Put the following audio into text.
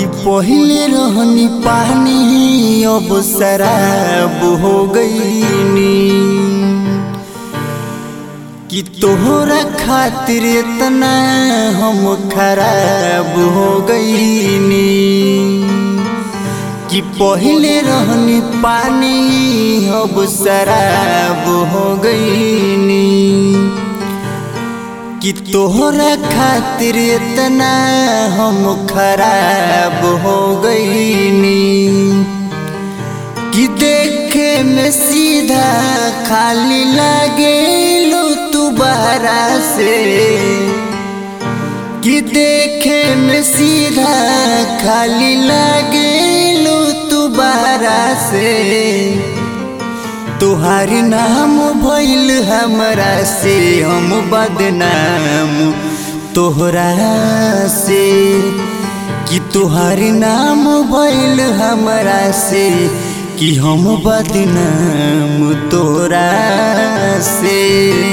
कि पहिले रहनी पानी अब शराब हो गईनी कि तोहरा खातिर इतना हम खराब हो गईनी कि पहिले रहनी पानी अब शराब हो गईनी कि तोहरा खातिर इतना हम खराब हो गईनी कि देखे में सीधा खाली लागे लो तू बहरा से कि देखे में सीधा खाली लागे लो तू बहरा से तुहारी नाम भइल हमरा से हम बदनाम तोहरा से कि तुहारी नाम भइल हमरा से कि हम बदनाम तोरा से